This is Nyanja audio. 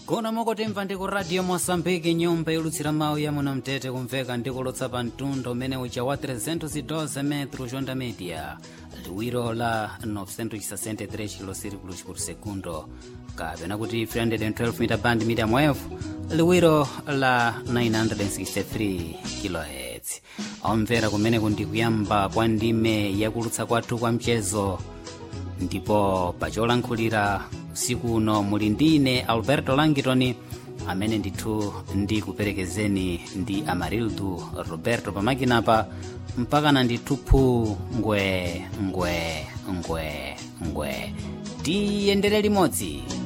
kuno mukutimva ndi ku radio moçambique nyumba yolutsira mawu ya muno mtete kumveka ndi kulutsa pa mtundu umene uja wa 312 metros onda media liwiro la 963 kilosirikulos por segundo kapena kuti 312 meter band medium wave liwiro la 963 kilohertz omvera kumene kundi kuyamba kwa ndime yakulutsa kwathu kwa mchezo ndipo pacholankhulira usiku uno muli ndine alberto langitoni amene ndithu ndikuperekezeni ndi amarildu roberto pamakinapa mpakana ndithu phu ngwe ngwe ngwe ngwe tiyendere limodzi